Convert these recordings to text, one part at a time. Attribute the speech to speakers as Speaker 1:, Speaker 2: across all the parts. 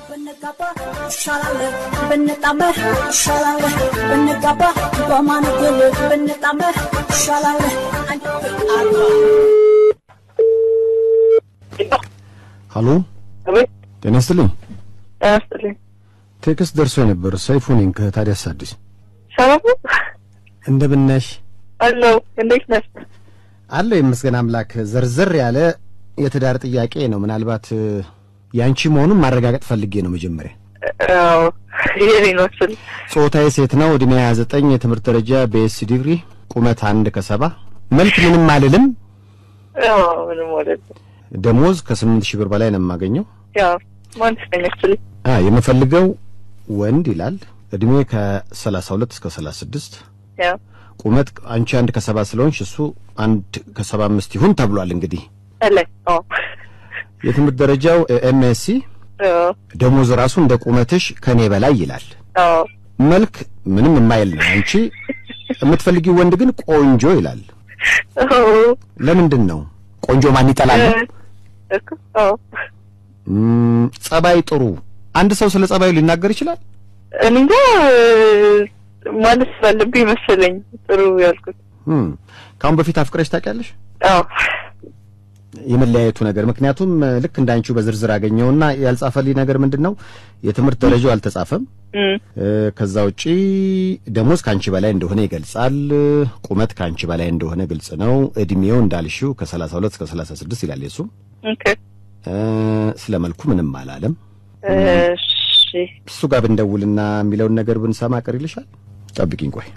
Speaker 1: ብንጋባ ይሻላል ብንጣመር ይሻላል ብንጋባ በማንገል ብንጣመር ይሻላል
Speaker 2: ሀሎ
Speaker 3: አቤት
Speaker 2: ጤና ይስጥልኝ።
Speaker 3: ጤና ይስጥልኝ።
Speaker 2: ቴክስት ደርሶ የነበር ሰይፉ ነኝ ከታዲያስ አዲስ።
Speaker 3: ሰላም ነው?
Speaker 2: እንደምን ነሽ?
Speaker 3: አለሁ። እንዴት ነህ?
Speaker 2: አለሁ ይመስገን አምላክ። ዘርዘር ያለ የትዳር ጥያቄ ነው። ምናልባት እ፣ ያንቺ መሆኑን ማረጋገጥ ፈልጌ ነው። መጀመሪያ
Speaker 3: አዎ የኔ ነው ስል
Speaker 2: ጾታዬ ሴት ነው። እድሜ 29 የትምህርት ደረጃ በኤስ ዲግሪ ቁመት አንድ ከሰባ መልክ ምንም አልልም።
Speaker 3: አዎ ምንም ማለት ነው።
Speaker 2: ደሞዝ ከስምንት ሺህ ብር በላይ ነው የማገኘው።
Speaker 3: ያው ማንስ ነኝ ስል
Speaker 2: አ የምፈልገው ወንድ ይላል። እድሜ ከ32 እስከ 36
Speaker 3: ያው
Speaker 2: ቁመት አንቺ አንድ ከሰባ ስለሆንሽ እሱ አንድ ከሰባ አምስት ይሁን ተብሏል። እንግዲህ
Speaker 3: አለ አዎ
Speaker 2: የትምህርት ደረጃው ኤምኤስሲ
Speaker 3: አዎ
Speaker 2: ደሞዝ ራሱ እንደ ቁመትሽ ከኔ በላይ ይላል።
Speaker 3: አዎ
Speaker 2: መልክ ምንም የማይል ነው። አንቺ የምትፈልጊው ወንድ ግን ቆንጆ ይላል።
Speaker 3: አዎ
Speaker 2: ለምንድን ነው ቆንጆ ማን ይጠላል? ነው?
Speaker 3: እኮ አዎ
Speaker 2: እም፣ ጸባይ ጥሩ። አንድ ሰው ስለ ጸባዩ ሊናገር ይችላል።
Speaker 3: እኔ እንጃ ማለት ስላለብኝ መሰለኝ ጥሩ ያልኩት።
Speaker 2: እም፣ ከአሁን በፊት አፍቅረሽ ታውቂያለሽ?
Speaker 3: አዎ
Speaker 2: የመለያየቱ ነገር ምክንያቱም እ፣ ልክ እንዳንቺው በዝርዝር አገኘውና ያልጻፈልኝ ነገር ምንድን ነው የትምህርት ደረጃው አልተጻፈም።
Speaker 3: እም፣
Speaker 2: እ፣ ከዛ ውጪ ደሞዝ ከአንቺ በላይ እንደሆነ ይገልጻል። ቁመት ከአንቺ በላይ እንደሆነ ግልጽ ነው። እድሜው እንዳልሽው ከ32 እስከ 36 ይላል። የሱም
Speaker 3: ኦኬ
Speaker 2: እ፣ ስለ መልኩ ምንም አላለም።
Speaker 3: እሺ
Speaker 2: እሱ ጋር ብንደውልና የሚለውን ነገር ብንሰማ ቅር ይልሻል? ጠብቂኝ ቆይ።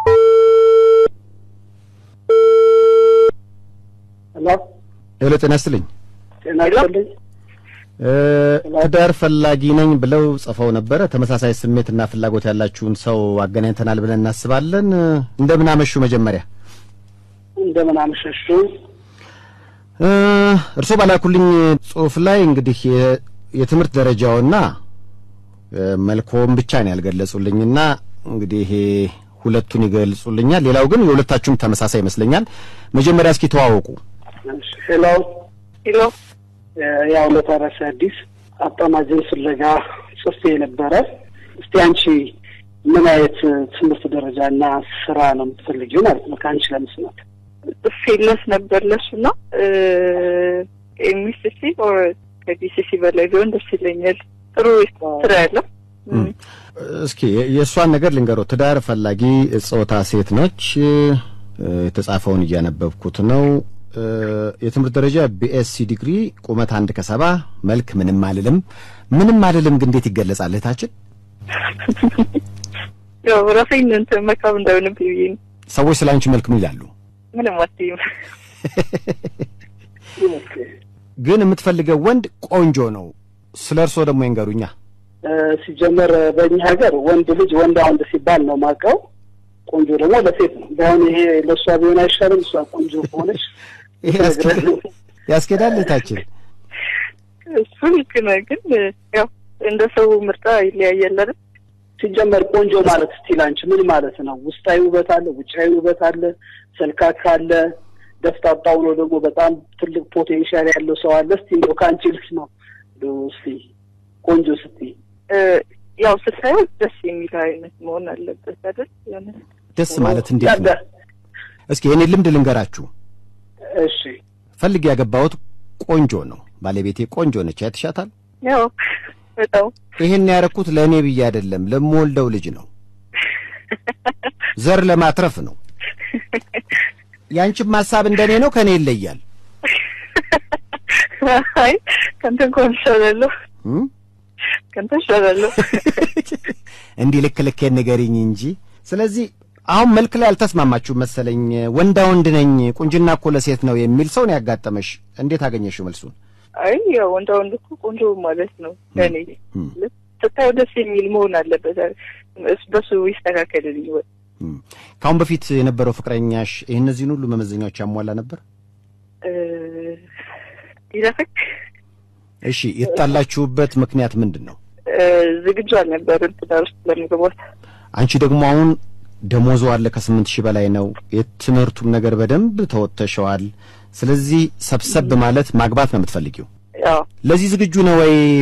Speaker 4: ሄሎ
Speaker 2: ሄሎ፣ ጤና ይስጥልኝ።
Speaker 4: ጤና ይስጥልኝ።
Speaker 2: እ፣ ትዳር ፈላጊ ነኝ ብለው ጽፈው ነበረ። ተመሳሳይ ስሜትና ፍላጎት ያላችሁን ሰው አገናኝተናል ብለን እናስባለን። እ፣ እንደምን አመሹ? መጀመሪያ
Speaker 4: እንደምን አመሸሹ?
Speaker 2: እ፣ እርስዎ ባላኩልኝ ጽሁፍ ላይ እንግዲህ የ- የትምህርት ደረጃውና እ፣ መልኮም ብቻ ነው ያልገለጹልኝና እንግዲህ ይሄ ሁለቱን ይገልጹልኛል። ሌላው ግን የሁለታችሁም ተመሳሳይ ይመስለኛል። መጀመሪያ እስኪ ተዋወቁ።
Speaker 4: እሺ፣ ሄሎ
Speaker 3: ሄሎ
Speaker 4: ያው ለተረፈ አዲስ አጣማጅን ፍለጋ ጽፌ ነበረ። እስቲ አንቺ ምን አይነት ትምህርት ደረጃና ስራ ነው የምትፈልጊው ማለት ነው ከአንቺ ለመስማት?
Speaker 3: ፌለስ ነበር ለሱ ነው ኤምሲሲ ኦር ከዲሲሲ በላይ ቢሆን ደስ ይለኛል። ጥሩ ስራ ያለው
Speaker 2: እም። እስኪ የ- የእሷን ነገር ልንገረው። ትዳር ፈላጊ ጾታ ሴት ነች። እ፣ የተጻፈውን እያነበብኩት ነው። እ፣ የትምህርት ደረጃ ቢኤስሲ ዲግሪ፣ ቁመት አንድ ከሰባ መልክ ምንም አልልም። ምንም አልልም ግን እንዴት ይገለጻል? እህታችን
Speaker 3: ያው ራሴን እንትን መካብ እንዳይሆንብኝ ብዬ ነው።
Speaker 2: ሰዎች ስለ አንቺ መልክ ምን ይላሉ?
Speaker 3: ምንም አትይም።
Speaker 4: ኦኬ።
Speaker 2: ግን የምትፈልገው ወንድ ቆንጆ ነው። ስለ እርስዎ ደግሞ ይንገሩኛ።
Speaker 4: እ፣ ሲጀመር በእኛ ሀገር ወንድ ልጅ ወንድ ወንድ ሲባል ነው ማውቀው። ቆንጆ ደግሞ ለሴት ነው። ባይሆን ይሄ ለእሷ ቢሆን አይሻልም? እሷ ቆንጆ ከሆነች
Speaker 2: ይሄ ያስኬዳል- ያስኬዳል እህታችን?
Speaker 3: እሱ ልክ ነህ፣ ግን ያው እንደ ሰው ምርጫ ይለያያል አይደል?
Speaker 4: ሲጀመር ቆንጆ ማለት ስቲል አንቺ ምን ማለት ነው? ውስጣዊ ውበት አለ፣ ውጫዊ ውበት አለ፣ ሰልካካ አለ፣ ደፍጣጣ ሆኖ ደግሞ በጣም ትልቅ ፖቴንሻል ያለው ሰው አለ። እስቲ እንደው ከአንቺ ልስ ነው እንደው እስቲ ቆንጆ ስትይ
Speaker 3: እ፣ ያው ስታየው ደስ የሚል አይነት መሆን አለበት አይደል? የሆነ
Speaker 2: ደስ ማለት እንዴት ነው? እስኪ የኔ ልምድ ልንገራችሁ።
Speaker 4: እሺ
Speaker 2: ፈልግ ያገባሁት ቆንጆ ነው። ባለቤቴ ቆንጆ ነች። አይተሻታል?
Speaker 3: ያው በጣም
Speaker 2: ይሄን ያደረኩት ለእኔ ብዬ አይደለም፣ ለምወልደው ልጅ ነው። ዘር ለማትረፍ ነው። ያንቺም ሀሳብ እንደኔ ነው፣ ከኔ ይለያል።
Speaker 3: አይ ከንተ እንኳን እሻላለሁ፣
Speaker 2: እም?
Speaker 3: ከንተ እሻላለሁ።
Speaker 2: እንዲህ ልክ ልኬን ንገሪኝ እንጂ። ስለዚህ አሁን መልክ ላይ አልተስማማችሁ መሰለኝ። ወንዳ ወንድ ነኝ፣ ቁንጅና እኮ ለሴት ነው የሚል ሰው ነው ያጋጠመሽ። እንዴት አገኘሽው መልሱን?
Speaker 3: አይ ያው ወንዳ ወንድ እኮ ቆንጆ ማለት ነው ለእኔ
Speaker 2: እም፣
Speaker 3: ስታየው ደስ የሚል መሆን አለበት። እስ- በሱ ይስተካከልልኝ ወይ
Speaker 2: እም። ከአሁን በፊት የነበረው ፍቅረኛሽ ይህ እነዚህን ሁሉ መመዘኛዎች ያሟላ ነበር?
Speaker 3: እ፣ ይለፈክ
Speaker 2: እሺ፣ የተጣላችሁበት ምክንያት ምንድን ነው?
Speaker 3: እ፣ ዝግጁ አልነበርም ትዳር ውስጥ ለመግባት።
Speaker 2: አንቺ ደግሞ አሁን ደሞዙ አለ ከስምንት ሺህ በላይ ነው። የትምህርቱም ነገር በደንብ ተወጥተሸዋል። ስለዚህ ሰብሰብ ማለት ማግባት ነው የምትፈልጊው።
Speaker 3: ያው
Speaker 2: ለዚህ ዝግጁ ነው ወይ?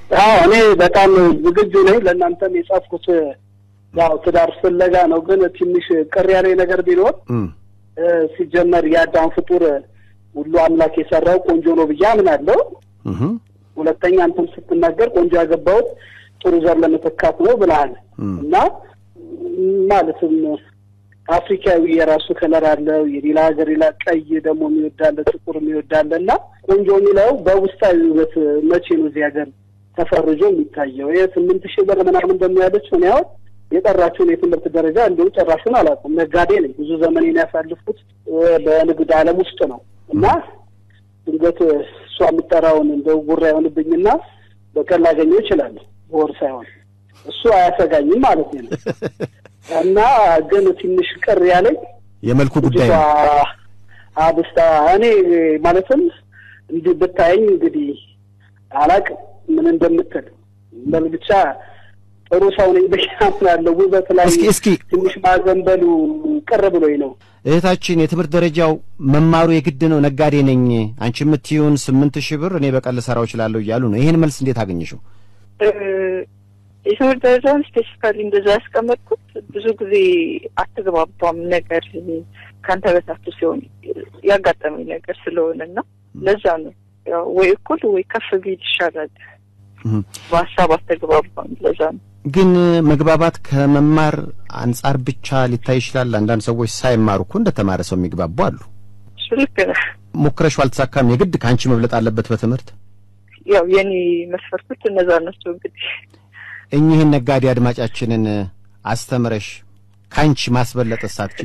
Speaker 4: አዎ እኔ በጣም ዝግጁ ነኝ። ለእናንተም የጻፍኩት ያው ትዳር ፍለጋ ነው። ግን ትንሽ ቅር ያለኝ ነገር ቢኖር
Speaker 2: እም፣
Speaker 4: እ፣ ሲጀመር የአዳም ፍጡር ሁሉ አምላክ የሰራው ቆንጆ ነው ብዬ አምናለሁ።
Speaker 2: እህም፣
Speaker 4: ሁለተኛ አንተም ስትናገር ቆንጆ ያገባሁት ጥሩ ዘር ለመተካት ነው ብለሃል
Speaker 2: እም፣
Speaker 4: እና ማለትም አፍሪካዊ የራሱ ከለር አለው። የሌላ ሀገር ሌላ ቀይ ደግሞ የሚወዳለ ጥቁር የሚወዳለ እና ቆንጆ የሚለው በውስጣዊ ውበት መቼ ነው እዚህ ሀገር ተፈርጆ የሚታየው? ይህ ስምንት ሺህ ብር ምናምን እንደሚያለች እኔ አሁን የጠራችውን የትምህርት ደረጃ እንዲሁ ጨራሹን አላውቅም። ነጋዴ ነኝ። ብዙ ዘመኔን ያሳልፉት በንግድ ዓለም ውስጥ ነው እና ድንገት እሷ የምጠራውን እንደው ጉራ ይሆንብኝና በቀን ላገኘው እችላለሁ። በወር ሳይሆን እሱ አያሰጋኝም ማለት ነው። እና ግን ትንሽ ቅር ያለኝ
Speaker 2: የመልኩ ጉዳይ
Speaker 4: ልጅቷ
Speaker 2: ነው።
Speaker 4: አብስታ እኔ ማለትም እንዲህ ብታየኝ እንግዲህ አላቅም ምን እንደምትል በል ብቻ ጥሩ ሰው ነኝ ብዬ አምናለሁ። ውበት ላይ
Speaker 2: እስኪ እስኪ
Speaker 4: ትንሽ ማዘንበሉ ቅር ብሎኝ ነው።
Speaker 2: እህታችን የትምህርት ደረጃው መማሩ የግድ ነው። ነጋዴ ነኝ አንቺ የምትይውን ስምንት ሺህ ብር እኔ በቀን ልሰራው እችላለሁ እያሉ ነው። ይህን መልስ እንዴት አገኘሽው?
Speaker 3: እ፣ የትምህርት ደረጃን ስፔሲፊካሊ እንደዛ ያስቀመጥኩት ብዙ ጊዜ አትግባባም ነገር ከአንተ በታች ሲሆን ያጋጠመኝ ነገር ስለሆነ እና ለዛ ነው ያው ወይ እኩል ወይ ከፍ ቢል ይሻላል።
Speaker 2: እህም።
Speaker 3: በሀሳብ አትግባባም። ለዛ ነው
Speaker 2: ግን መግባባት ከመማር አንጻር ብቻ ሊታይ ይችላል። አንዳንድ ሰዎች ሳይማሩ እኮ እንደተማረ ሰው የሚግባቡ አሉ።
Speaker 3: እሱ ልክ ነህ።
Speaker 2: ሞክረሽው አልተሳካም። የግድ ከአንቺ መብለጥ አለበት በትምህርት
Speaker 3: ያው የኔ መስፈርቶች እነዛ ናቸው። እንግዲህ
Speaker 2: እኚህን ነጋዴ አድማጫችንን አስተምረሽ ከአንቺ ማስበለጥ ሳትች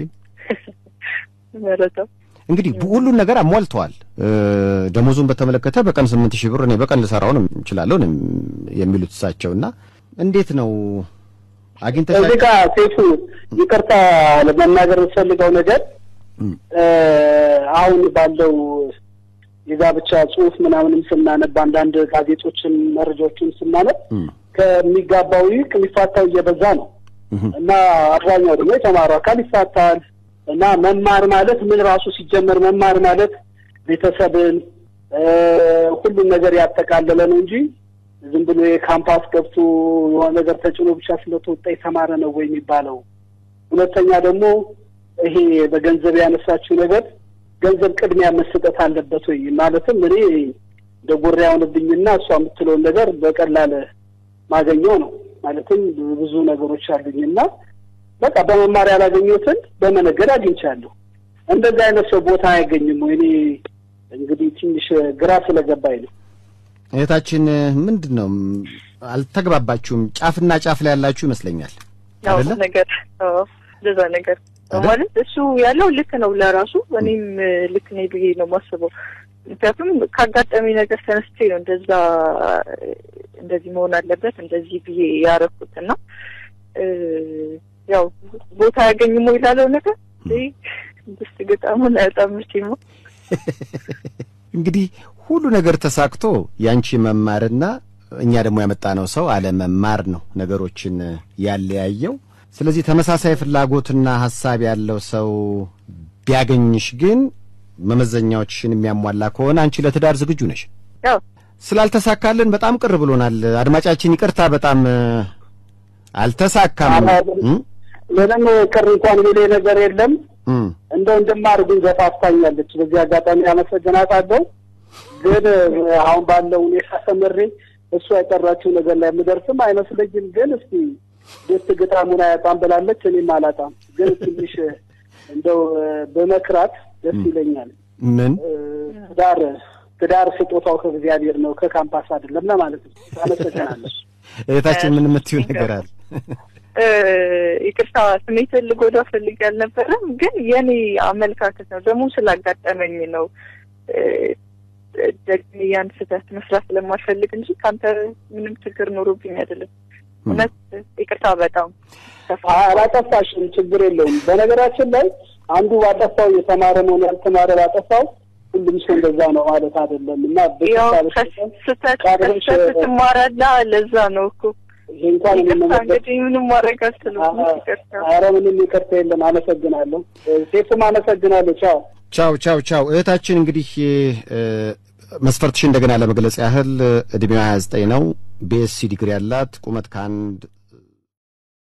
Speaker 3: መረጃው
Speaker 2: እንግዲህ ሁሉን ነገር አሟልተዋል። እ፣ ደሞዙን በተመለከተ በቀን ስምንት ሺህ ብር እኔ በቀን ልሰራው ነው እችላለሁ ነው የሚሉት እሳቸው እና እንዴት ነው አግኝተሻ
Speaker 4: እዚህ ጋር ሴቱ ይቅርታ ለመናገር የምትፈልገው ነገር
Speaker 2: እም፣
Speaker 4: እ፣ አሁን ባለው የጋብቻ ጽሑፍ ምናምንም ስናነብ አንዳንድ ጋዜጦችን መረጃዎችን ስናነብ
Speaker 2: እም፣
Speaker 4: ከሚጋባው ይልቅ የሚፋታው እየበዛ ነው
Speaker 2: እህም፣
Speaker 4: እና አብዛኛው ደግሞ የተማረው አካል ይፋታል እና መማር ማለት ምን ራሱ ሲጀመር መማር ማለት ቤተሰብን እ፣ ሁሉም ነገር ያጠቃለለ ነው እንጂ ዝም ብሎ የካምፓስ ገብቶ የሆነ ነገር ተጭኖ ብቻ ስለተወጣ የተማረ ነው ወይ የሚባለው። ሁለተኛ ደግሞ ይሄ በገንዘብ ያነሳችው ነገር ገንዘብ ቅድሚያ መሰጠት አለበት ወይ ማለትም እኔ እንደ ጎራ የሆንብኝና እሷ የምትለውን ነገር በቀላል ማገኘው ነው ማለትም ብዙ ነገሮች አሉኝና በቃ በመማር ያላገኘሁትን በመነገድ አግኝቻለሁ። እንደዚህ አይነት ሰው ቦታ አያገኝም ወይ? እኔ እንግዲህ ትንሽ ግራ ስለገባኝ ነው።
Speaker 2: እህታችን ምንድን ነው አልተግባባችሁም? ጫፍና ጫፍ ላይ ያላችሁ ይመስለኛል
Speaker 3: ያው
Speaker 2: አይደለ?
Speaker 3: ነገር አዎ፣ እንደዛ ነገር
Speaker 2: አይደል?
Speaker 3: ማለት እሱ ያለው ልክ ነው ለራሱ እኔም እ፣ ልክ ነኝ ብዬ ነው የማስበው። ምክንያቱም ካጋጠመኝ ነገር ተነስቼ ነው እንደዛ እ፣ እንደዚህ መሆን አለበት እንደዚህ ብዬ ያረኩት እና እ፣ ያው ቦታ ያገኝሞ ይላለው ነገር እ፣ ድስት ገጣሙን አያጣምች ነው
Speaker 2: እንግዲህ ሁሉ ነገር ተሳክቶ ያንቺ መማርና እኛ ደግሞ ያመጣነው ሰው አለመማር ነው ነገሮችን ያለያየው። ስለዚህ ተመሳሳይ ፍላጎትና ሀሳብ ያለው ሰው ቢያገኝሽ ግን መመዘኛዎችሽን የሚያሟላ ከሆነ አንቺ ለትዳር ዝግጁ ነሽ።
Speaker 3: ያው
Speaker 2: ስላልተሳካልን በጣም ቅር ብሎናል። አድማጫችን ይቅርታ፣ በጣም እ፣ አልተሳካም። እም?
Speaker 4: ምንም ቅር እንኳን የሚል ነገር የለም።
Speaker 2: እም።
Speaker 4: እንደው እንድማር ግን ገፋፍታኛለች። በዚህ አጋጣሚ አመሰግናታለሁ። ግን አሁን ባለው ሁኔታ ተመሬ እሷ የጠራችው ነገር ላይ የምደርስም አይመስለኝም። ግን እስቲ ደስ ግጣሙን አያጣም ብላለች፣ እኔም አላጣም። ግን ትንሽ እንደው በመክራት ደስ ይለኛል።
Speaker 2: ምን
Speaker 4: እ፣ ትዳር ትዳር ስጦታው ከእግዚአብሔር ነው ከካምፓስ አይደለም ለማለት ነው። አመሰግናለሁ።
Speaker 2: እህታችን ምን የምትዩ ነገር አለ?
Speaker 3: እ፣ ይቅርታ ስሜትን ልጎዳ ፈልጌ አልነበረም፣ ግን የኔ አመለካከት ነው ደግሞ ስላጋጠመኝ ነው እ፣ ደግሜ ያን ስህተት መስራት ስለማልፈልግ እንጂ ከአንተ ምንም ችግር ኖሮብኝ አይደለም። እውነት ይቅርታ በጣም ተፋ
Speaker 4: አላጠፋሽም፣ ችግር የለውም። በነገራችን ላይ አንዱ ባጠፋው የተማረ መሆን ያልተማረ ባጠፋው ሁሉም ሰው እንደዛ ነው ማለት አይደለም እና
Speaker 3: ያው
Speaker 4: በተቻለሽ መጠን
Speaker 3: ከስህተት
Speaker 4: ቀድመሽ
Speaker 3: ከስህተት ትማራለህ። ለዛ ነው እኮ
Speaker 4: ይሄ እንኳን
Speaker 3: ይቅርታ
Speaker 4: የምንመለከት
Speaker 3: እንግዲህ ምንም ማድረግ አልችልም። ይቅርታ
Speaker 4: ኧረ ምንም ይቅርታ የለም። አመሰግናለሁ። ሴቱም አመሰግናለሁ። ቻው
Speaker 2: ቻው ቻው ቻው። እህታችን እንግዲህ እ፣ መስፈርትሽ እንደገና ለመግለጽ ያህል እድሜዋ 29 ነው። ቢኤስሲ ዲግሪ ያላት ቁመት ከአንድ